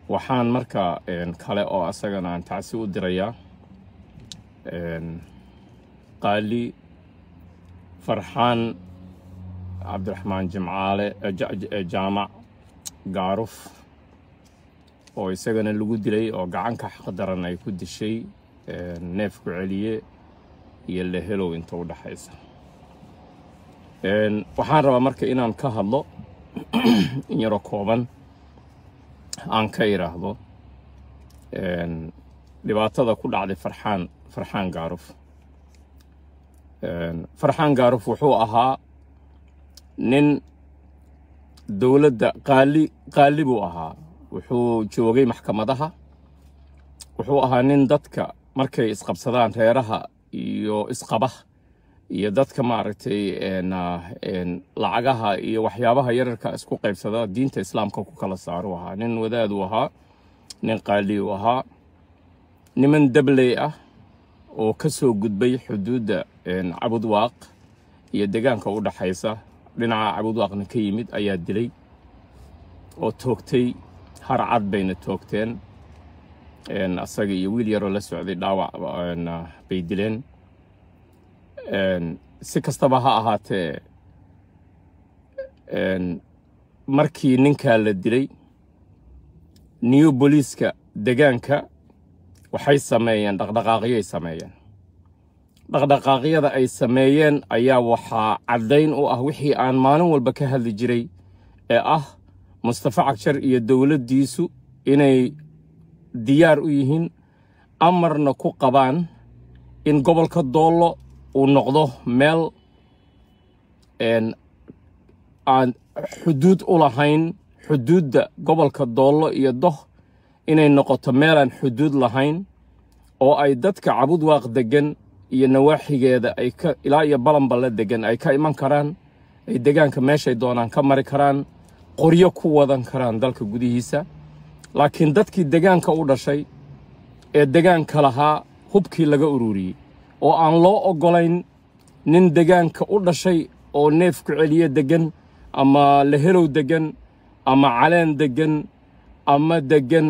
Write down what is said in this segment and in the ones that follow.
waxaan marka kale oo asagana aan tacsi u dirayaa qaali farxaan cabdiraxmaan jimcaale jaamac gaaruf oo isagana lagu dilay oo gacanka xaqdaran ay ku dishay neefku celiye iyo lehelow inta u dhaxaysa waxaan rabaa marka inaan ka hadlo in yaroo kooban aan ka idhaahdo dhibaatada ku dhacday farxaan farxaan gaaruf farxaan gaaruf wuxuu ahaa nin dowladda qaali qaali buu ahaa wuxuu joogay maxkamadaha wuxuu ahaa nin dadka markay isqabsadaan reeraha iyo isqaba iyo dadka maaragtay lacagaha iyo waxyaabaha yararka isku qaybsada diinta islaamka ku kala saaru ahaa nin wadaaduu ahaa nin qaali uu ahaa niman dabley ah oo ka soo gudbay xuduudda cabudwaaq iyo deegaanka u dhaxaysa dhinaca cabudwaaqna ka yimid ayaa dilay oo toogtay har cad bayna toogteen asaga iyo wiil yaroo la socday dhaawac bay dileen si kastaba ha ahaatee markii ninkaa la dilay new boliiska degaanka waxay sameeyeen dhaqdhaqaaqyoay sameeyeen dhaqdhaqaaqyada ay sameeyeen ayaa waxaa caddayn u ah wixii aan maalin walba ka hadli jiray ee ah mustafa cagjar iyo dowladdiisu inay diyaar u yihiin amarna ku qabaan in gobolka doollo uu noqdo meel aan xuduud u lahayn xuduudda gobolka doollo iyo doh inay noqoto meelaan xuduud lahayn oo ay dadka cabudwaaq deggan iyo nawaaxigeeda ay ka ilaa iyo balanballe deggan ay ka iman karaan ay degaanka meeshay doonaan ka mari karaan qoryo ku wadan karaan dalka gudihiisa laakiin dadkii degaanka u dhashay ee degaanka lahaa hubkii laga ururiyey oo aan loo oggolayn nin degaanka u dhashay oo neefku celiye deggan ama lehelow deggan ama caleen deggan ama deggan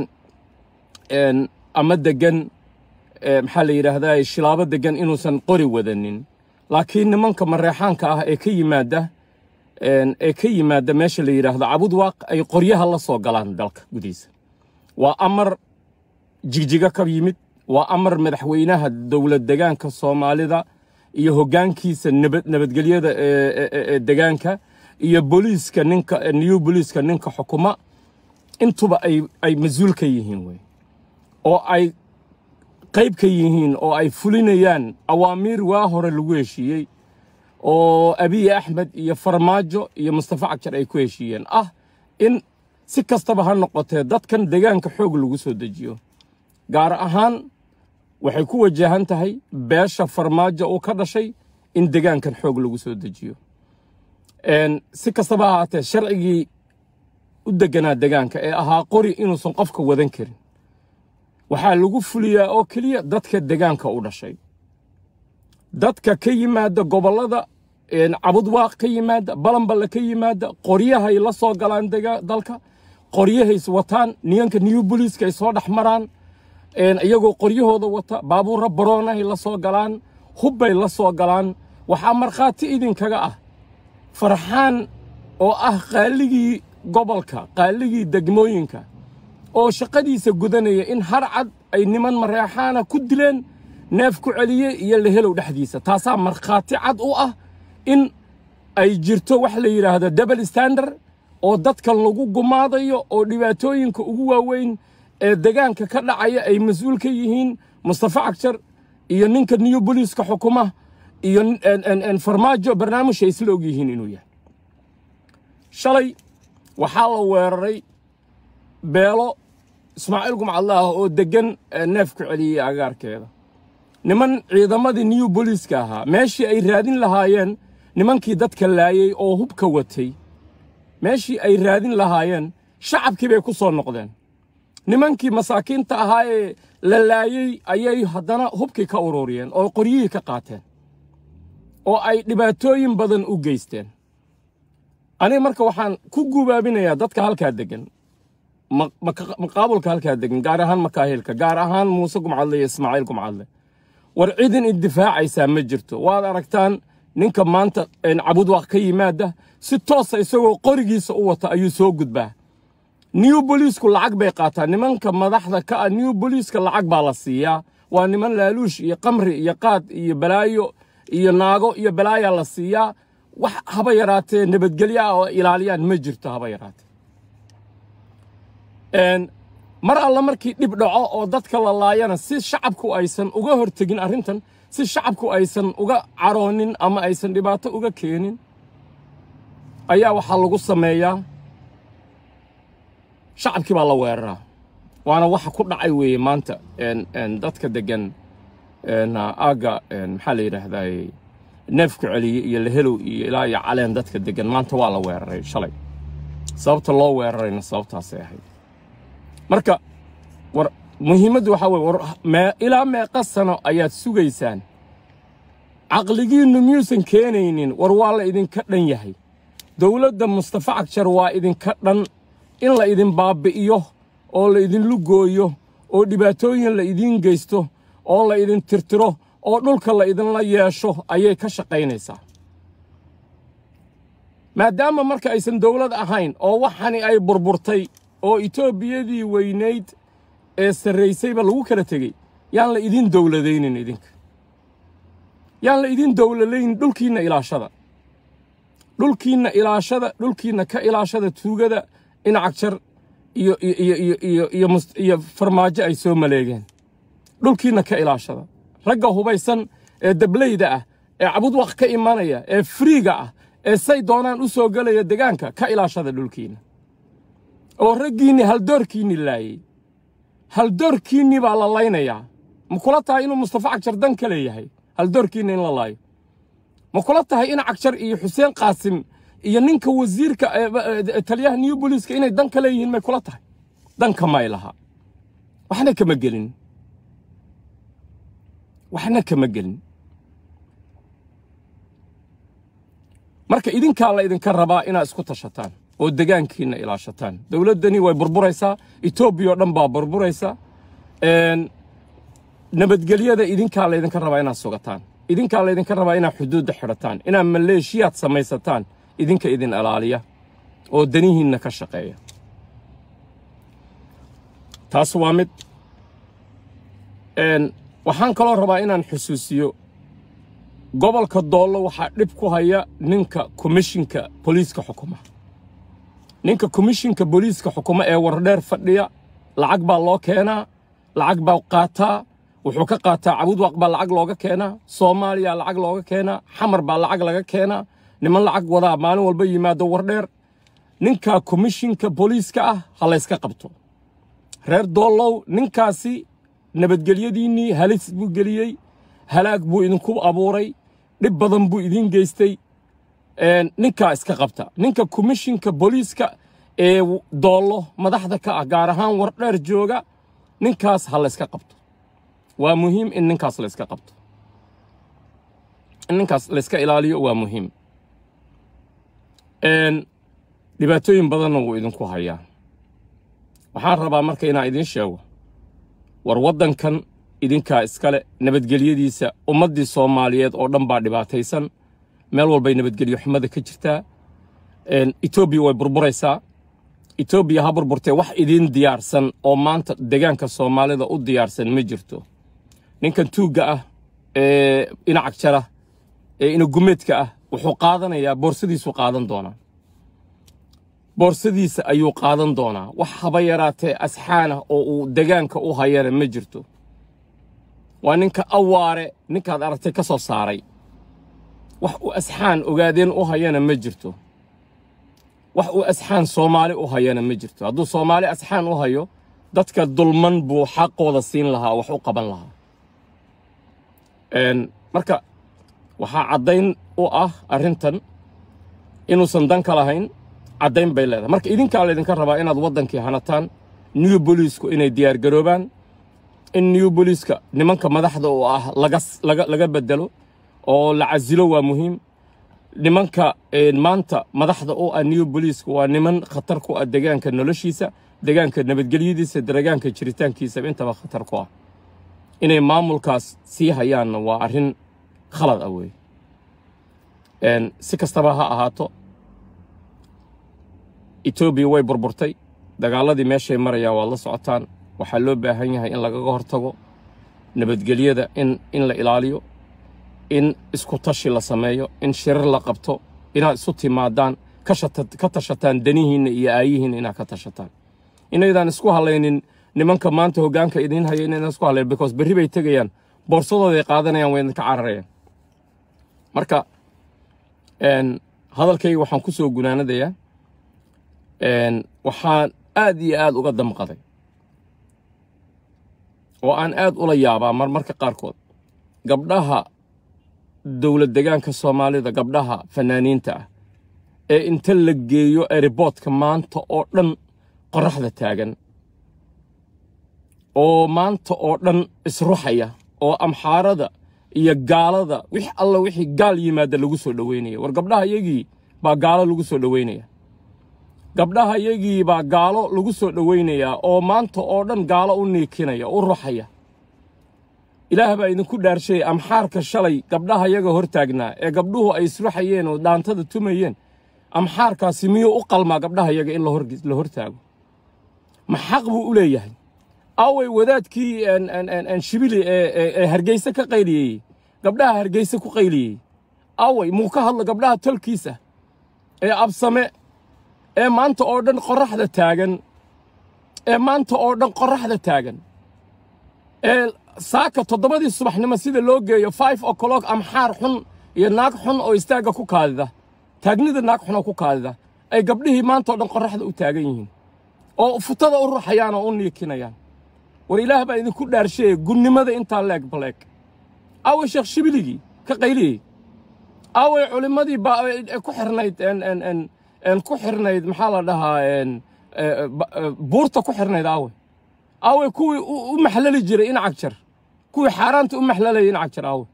ama deggan maxaa la yidhaahdaa shilaabo deggan inuusan qori wadanin laakiin nimanka mareexaanka ah ee ka yimaada ee ka yimaada meesha la yidhaahdo cabudwaaq ay qoryaha la soo galaan dalka gudihiisa waa amar jigjiga ka yimid waa amar madaxweynaha dowlad degaanka soomaalida iyo hoggaankiisa nabadgelyada ee degaanka iyo booliiska ninka new booliiska ninka xukuma intuba ay ay mas-uul ka yihiin wey oo ay qayb ka yihiin oo ay fulinayaan awaamiir waa hore lagu heshiiyey oo abiy axmed iyo farmaajo iyo mustafa cagjar ay ku heshiiyeen ah in si kastaba ha noqotee dadkan degaanka xoog lagu soo dejiyo gaar ahaan waxay ku wajahan tahay beesha farmaajo uu ka dhashay in degaankan xoog lagu soo dejiyo si kastaba ha ahaatee sharcigii u deganaa degaanka ee ahaa qori inuusan qofka wadan karin waxaa lagu fuliyaa oo keliya dadka degaanka u dhashay dadka ka yimaada gobollada cabudwaaq ka yimaada balanballe ka yimaada qoryahay la soo galaan dalka qoryahays wataan niyanka new boliiska ay soo dhex maraan iyagoo qoryahooda wata baabuurra baroonahay la soo galaan hubbay la soo galaan waxaa markhaati idinkaga ah farxaan oo ah qaaligii gobolka qaaligii degmooyinka oo shaqadiisa gudanaya in har cad ay niman mareexaana ku dileen neef ku celiye iyo lehelow dhexdiisa taasaa markhaati cad u ah in ay jirto wax la yidhaahdo double standard oo dadkan lagu gumaadayo oo dhibaatooyinka ugu waaweyn ee degaanka ka dhacaya ay mas-uul ka yihiin mustafa cagjar iyo ninka new boliiska xukuma iyo farmaajo barnaamijay isla og yihiin inuu yahay shalay waxaa la weeraray beelo ismaaciil gumcadlaah oo deggan neef ku celiyey agaarkeeda niman ciidamadii new boliiska ahaa meeshii ay raadin lahaayeen nimankii dadka laayey oo hubka watay meeshii ay raadin lahaayeen shacabkii bay ku soo noqdeen nimankii masaakiinta ahaa ee la laayey ayay haddana hubkii ka ururiyeen oo qoryihii ka qaateen oo ay dhibaatooyin badan u geysteen aniga marka waxaan ku gubaabinayaa dadka halkaa deggan maqaabulka halkaa degan gaar ahaan makaahilka gaar ahaan muuse gumcadle iyo ismaaciil gumcadle war cidin iddifaacaysaa ma jirto waad aragtaan ninka maanta cabudwaaq ka yimaada si toosa isagoo qorigiisa u wata ayuu soo gudbaa new boliisku lacag bay qaataa nimanka madaxda ka ah new boliiska lacag baa la siiyaa waa niman laaluush iyo qamri iyo qaad iyo balaayo iyo naago iyo balaayaa la siiyaa wax haba yaraatee nabadgelyo ah oo ilaaliyaan ma jirto haba yaraatee mar alla markii dhib dhaco oo dadka la laayana si shacabku aysan uga hortegin arrintan si shacabku aysan uga caroonin ama aysan dhibaato uga keenin ayaa waxaa lagu sameeyaa shacabkii baa la weeraraa waana waxa ku dhacay weeye maanta dadka degan aagga maxaa la yidhaahdaa neefku celiye iyo lahelow iyo ilaa iyo caleen dadka degan maanta waa la weeraray shalay sababta loo weerarayna sababtaasay ahayd marka war muhiimaddu waxaa weye war mee ilaa meeqa sano ayaad sugaysaan caqligiinnu miyuusan keenaynin war waa la idinka dhan yahay dowladda mustafa cagjar waa idinka dhan in la idin baabbi'iyo oo la idinlu gooyo oo dhibaatooyin la idiin geysto oo la idin tirtiro oo dhulka la idinla yeesho ayay ka shaqaynaysaa maadaama marka aysan dowlad ahayn oo waxani ay burburtay oo etoobiyadii weynayd ee sarraysayba lagu kala tegey yaan la idin dowladaynin idinka yaan la idin dowlalayn dhulkiinna ilaashada dhulkiinna ilaashada dhulkiinna ka ilaashada tuugada inacagjar iyo iyo iyo iyo iyo iyo farmaajo ay soo maleegeen dhulkiinna ka ilaashada ragga hubaysan ee dablayda ah ee cabudwaq ka imanaya ee friiga ah ee say doonaan u soo gelaya degaanka ka ilaashada dhulkiinna oo raggiinni haldoorkiinni laayey haldoorkiinni baa la laynayaa ma kula tahay inuu mustafa cagjar dan ka leeyahay haldoorkiinna in la laayo ma kula tahay in cagjar iyo xuseen qaasim iyo ninka wasiirka taliyaha new boliiska inay dan ka leeyihiin may kula tahay danka may laha waxna kama gelin waxna kama gelin marka idinkaa la idinka rabaa inaad isku tashataan oo degaankiinna ilaashataan dowladdani way burburaysaa etoobiya oo dhan baa burburaysa nabadgelyada idinkaa laydinka rabaa inaad sugataan idinkaa laydinka rabaa inaad xuduudda xidhataan inaad maleeshiyaad samaysataan idinka idin ilaaliya oo danihiinna ka shaqeeya taas waa mid waxaan kaloo rabaa inaan xusuusiyo gobolka doollo waxaa dhib ku haya ninka komishinka booliiska xukuma ninka komishinka booliiska xukuma ee wardheer fadhiya lacag baa loo keenaa lacag baa qaataa wuxuu ka qaataa cabudwaq baa lacag looga keenaa soomaaliya lacag looga keenaa xamar baa lacag laga keenaa niman lacag wadaa maalin walba yimaado wardheer ninka komishinka booliiska ah ha layska qabto reer doollow ninkaasi nabadgelyadiinnii halis buu geliyey halaag buu idinku abuuray dhib badan buu idiin geystay ninkaa iska qabta ninka komishinka booliiska ee doollo madaxda ka ah gaar ahaan wardheer jooga ninkaas ha layska qabto waa muhiim in ninkaas layska qabto in ninkaas layska ilaaliyo waa muhiim dhibaatooyin badanna wuu idinku hayaa waxaan rabaa marka inaan idiin sheego war waddankan idinkaa iskale nabadgelyadiisa ummaddii soomaaliyeed oo dhan baa dhibaataysan meel walbay nabadgelyo xumada ka jirtaa etoobiya way burburaysaa etoobiya ha burburtee wax idiin diyaarsan oo maanta degaanka soomaalida u diyaarsan ma jirto ninkan tuugga ah ee inacag jara ee inagumeedka ah wuxuu qaadanayaa boorsadiisuu qaadan doonaa boorsadiisa ayuu qaadan doonaa wax haba yaraatee asxaanah oo uu degaanka u hayana ma jirto waa ninka awaare ninkaad aragtay ka soo saaray wax uu asxaan ogaadeen u hayana ma jirto wax uu asxaan soomaali u hayana ma jirto hadduu soomaali asxaan u hayo dadka dulman buu xaqooda siin lahaa wax u qaban lahaa marka waxaa caddayn u ah arrintan inuusan dan ka lahayn caddayn bay leedahay marka idinkaa laydinka rabaa inaad waddankii hanataan new boliisku inay diyaargaroobaan in new boliiska nimanka madaxda oo ah laga bedelo oo la casilo waa muhiim nimanka maanta madaxda u ah new boliiska waa niman khatar ku ah degaanka noloshiisa deegaanka nabadgelyadiisa deegaanka jiritaankiisaba intaba khatar ku ah inay maamulkaas sii hayaanna waa arrin khalad ah weeye si kastaba ha ahaato etoobiya way burburtay dagaaladii meeshay marayaan waad la socotaan waxaa loo baahan yahay in lagaga hortago nabadgelyada in in la ilaaliyo in isku tashi la sameeyo in shirar la qabto inaad isu timaadaan ka tashataan danihiinna iyo aayihiinna inaad ka tashataan inaydaan isku halaynin nimanka maanta hoggaanka idiin haya inaydaan isku halayn because berri bay tegayaan boorsadooday qaadanayaan way idinka cararayaan marka hadalkayga waxaan ku soo gunaanadayaa waxaan aad iyo aad uga damqaday oo aan aad ula yaabaa marmarka qaarkood gabdhaha dowlad degaanka soomaalida gabdhaha fanaaniinta ah ee inta la geeyo eriboodka maanta oo dhan qorraxda taagan oo maanta oo dhan isruxaya oo amxaarada iyo gaalada wix alla wixii gaal yimaada lagu soo dhoweynaya war gabdhaha iyagii baa gaalo lagu soo dhoweynaya gabdhaha iyagii baa gaalo lagu soo dhoweynayaa oo maanta oo dhan gaalo u niikinaya u ruxaya ilaah baa idinku dhaarshay amxaarka shalay gabdhaha yaga hor taagnaa ee gabdhuhu ay isruxayeen oo dhaantada tumayeen amxaarkaasi miyuu u qalmaa gabdhaha yaga in la hor taago ma xaq buu u leeyahay away wadaadkii shibili ee hargeyse ka qayliyey gabdhaha hargeyse ku qayliyey away muu ka hadlo gabdhaha tolkiisa ee absame ee maanta oo dhan qorraxda taagan ee maanta oo dhan qorraxda taagan ee saaka toddobadii subaxnimo sida loo geeyo five o'clock amxaar xun iyo naag xun oo istaagga ku kaadida taagnida naag xun oo ku kaadida ay gabdhihii maanta oo dhan qorraxda u taagan yihiin oo futada u ruxayaan oo u niikinayaan war ilaah baa idinku dhaarsheeye gunnimada intaa leeg baleeg aaway sheekh shibiligii ka qayliyey aaway culimmadii baa ku xirnayd ku xirnayd maxaa la dhahaa buurta ku xirnayd aaway aaway kuwii u maxlali jiray in cagjar kuwii xaaraanta u maxlalayay in cagjar aaway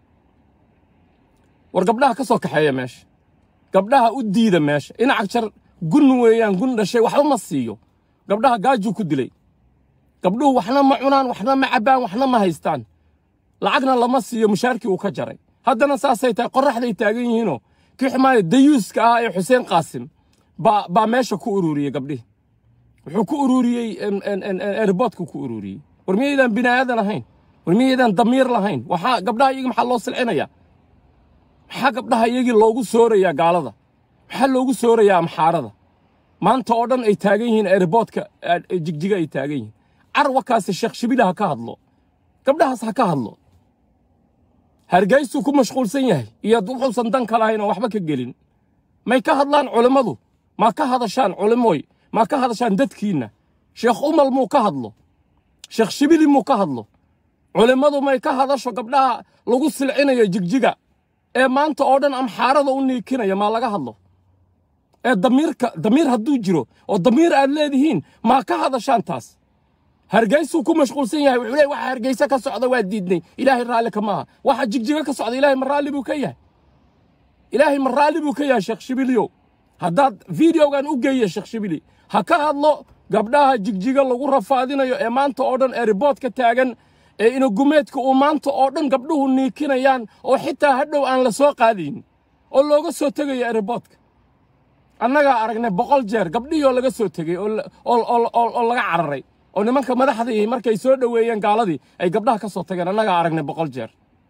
war gabdhaha ka soo kaxeeya meesha gabdhaha u diida meesha in cagjar gun weeyaan gun dhashay waxba ma siiyo gabdhaha gaajuu ku dilay gabdhuhu waxna ma cunaan waxna ma cabbaan waxna ma haystaan lacagna lama siiyo mushaarkii uu ka jaray haddana saasay tahay qorraxday taagan yihiinoo kii xumaaya dayuuska ahaa ee xuseen qaasim baa baa meesha ku ururiyey gabdhihi wuxuu ku ururiyey erboodku ku ururiyey war miyaydaan bini aadan ahayn war miyaydaan damiir lahayn waxaa gabdhaha iyagii maxaa loo silcinayaa maxaa gabdhaha iyagii loogu soorayaa gaalada maxaa loogu soorayaa amxaarada maanta oo dhan ay taagan yihiin erboodka jigjiga ay taagan yihiin carwakaasi sheekh shibila ha ka hadlo gabdhahaas ha ka hadlo hargeysuu ku mashquulsan yahay iyo wuxuusan dan ka lahayn oo waxba ka gelin may ka hadlaan culimmadu maa ka hadashaan culimooy maa ka hadashaan dadkiinna sheekh umal muu ka hadlo sheekh shibili muu ka hadlo culimmadu may ka hadasho gabdhaha lagu silcinayo jigjiga ee maanta oo dhan amxaarada u niikinaya maa laga hadlo ee damiirka damiir hadduu jiro oo damiir aad leedihiin maa ka hadashaan taas hargeysuu ku mashquulsan yahay wuxuu leey waxa hargeysa ka socda waa diidnay ilaahay raalli ka maaha waxa jigjiga ka socda ilaahay ma raalli buu ka yahay ilaahay ma raalli buu ka yahay sheekh shibiliyow haddaad videogan u geeye sheekh shibili ha ka hadlo gabdhaha jigjiga lagu rafaadinayo ee maanta oo dhan eriboodka taagan ee inagumeedka uu maanta oo dhan gabdhuhu niikinayaan oo xitaa hadhow aan la soo qaadayn oo looga soo tegayo eriboodka annagaa aragnay boqol jeer gabdhihii oo laga soo tegey oo laga cararay oo nimanka madaxdii markay soo dhoweeyeen gaaladii ay gabdhaha ka soo tageen annagaa aragnay boqol jeer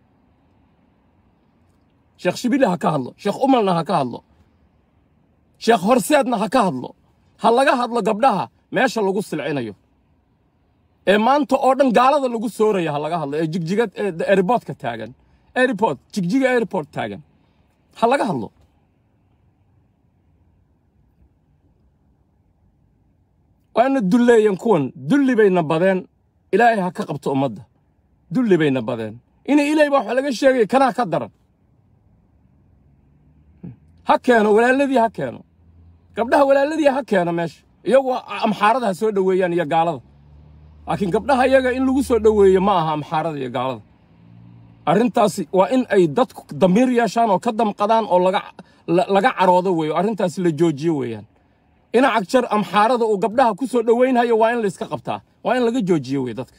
sheekh shibili ha ka hadlo sheekh umalna ha ka hadlo sheekh horseedna ha ka hadlo ha laga hadlo gabdhaha meesha lagu silcinayo ee maanta oo dhan gaalada lagu sooraya ha laga hadlo ee jigjiga airportka taagan airport jigjiga airport taagan ha laga hadlo waana dulleeyan kuwan dulli bayna badeen ilaahay ha ka qabto ummadda dulli bayna badeen inay ilaahay baa wax laga sheegaya kanaa ka daran ha keeno walaaladii ha keeno gabdhaha walaaladii ha keeno meesha iyagu amxaarada ha soo dhoweeyaan iyo gaalada laakiin gabdhaha iyaga in lagu soo dhoweeyo ma aha amxaarada iyo gaalada arrintaasi waa in ay dadku damiir yeeshaan oo ka damqadaan oo laga laga caroodo weeyo arrintaasi la joojiyo weeyaan ina cagjar amxaarada uu gabdhaha ku soo dhowaynhayo waa in la iska qabtaa waa in laga joojiyo wey dadka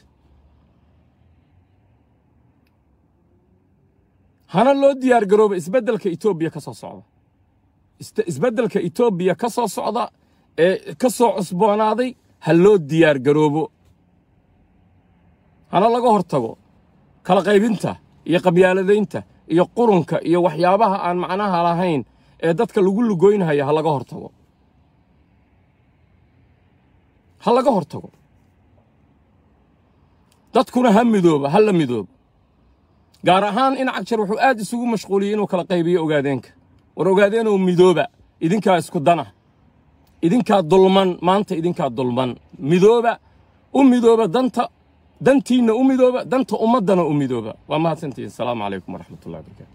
hana loo diyaar garooba isbeddelka etoobiya ka soo socda Ist- isbeddelka etoobiya ka soo socda ee ka soo cusboonaaday ha loo diyaar garoobo hana laga hortago kala qaybinta iyo qabyaaladaynta iyo qurunka iyo waxyaabaha aan macnaha lahayn ee dadka lagu lugoynhaya ha laga hortago ha laga hortago dadkuna ha midooba ha la midooba gaar ahaan in cagjar wuxuu aad isugu mashquuliyey inuu kala qaybiyo ogaadeenka war ogaadeenoo midooba idinkaa isku dana idinkaa dulman maanta idinkaa dulman midooba u midooba danta dantiinna u midooba danta ummaddana u midooba waa mahadsantihiin asalaamu calaykum waraxmatullahi wabarakatu